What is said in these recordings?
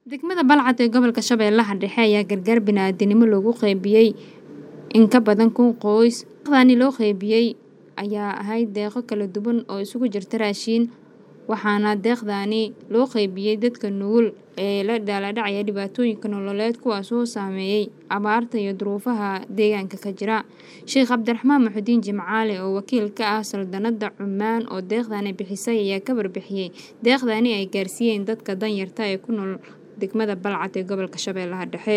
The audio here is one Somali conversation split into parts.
Degmada Balcad ee gobolka Shabeellaha Dhexe ayaa gargaar bini'aadanimo loogu qaybiyay in ka badan kun qoys. Deeqdani loo qaybiyay ayaa ahayd deeqo kala duwan oo isugu jirta raashin, waxaana deeqdani loo qaybiyay dadka nugul ee la daalaa-dhacaya dhibaatooyinka nololeed kuwaas oo saameeyay abaarta iyo duruufaha deegaanka ka jira. Sheekh Cabdiraxmaan Muxudiin Jimcaale oo wakiil ka ah Saldanadda Cumaan oo deeqdani bixisay ayaa ka warbixiyay deeqdani ay gaarsiiyeen dadka danyarta ah ee ku nool degmada Balcad ee gobolka Shabeellaha Dhexe.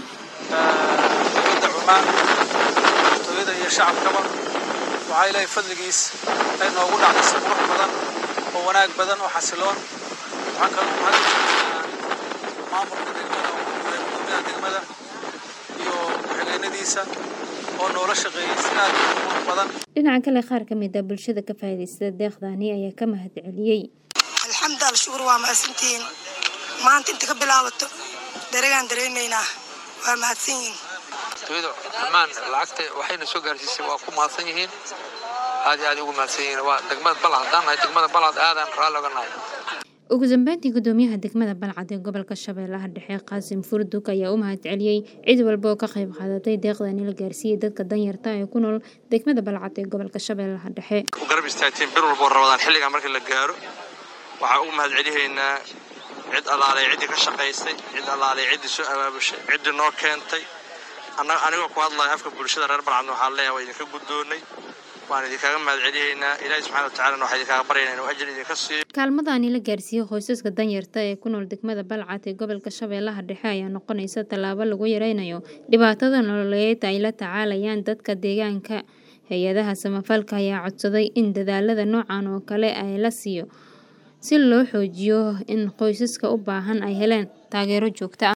dowladda Cumaan hooyada iyo shacabkaba waxaa ilaahay fadligiis ay noogu dhacday si qurux badan oo wanaag badan oo xasiloon waxaan kaloo mahad u jeedinayaa maamulka degmada oo ku jiray gudoomiyaha degmada iyo ku-xigeenadiisa oo noola shaqeeyay si aad u qurux badan Dhinaca kale qaar ka mid ah bulshada ka faa'iidaysata deeqdani ayaa ka mahad celiyay. alxamdu al shukur waa mahadsantihiin maanta inta ka bilaabato daragaan dareemaynaa waa mahadsan yihiin dowladda cumaan lacagta waxayna soo gaarsiisay waa ku mahadsan yihiin aad iyo aad ugu mahadsan yihiin waa degmada balcad haddaan nahay degmada balcad aadaan raalli oga nahay Ugu dambeyntii gudoomiyaha degmada Balcad ee gobolka Shabeellaha Dhexe Qaasim Furdug ayaa u mahad celiyay cid walba oo ka qayb qaadatay deeqdani la gaarsiiyay dadka danyarta ah ee ku nool degmada Balcad ee gobolka Shabeellaha Dhexe. u garab istaagteen bir walba oo rabadaan xilligan markii la gaaro waxaan ugu mahad celihaynaa cid allaalay ciddii ka shaqaysay cid allaalay ciddii soo abaabushay ciddii noo keentay annaga anigoo ku hadlaya afka bulshada reer balcadna waxaan leeyahay waa idinka guddoonnay waan idinkaaga mahad celihaynaa ilaahi subxana wa tacaalana waxaan idinkaaga baryaynaa inuu ajir idinka siiyo Kaalmadani la gaarsiiyay qoysaska danyarta ee ku nool degmada Balcad ee gobolka Shabeellaha Dhexe ayaa noqonaysa tallaabo lagu yareynayo dhibaatada nololeed ay la tacaalayaan dadka deegaanka. Hay-adaha samafalka ayaa codsaday in dadaalada noocan oo kale ah la siiyo si loo xoojiyo in qoysaska u baahan ay helaan taageero joogto ah.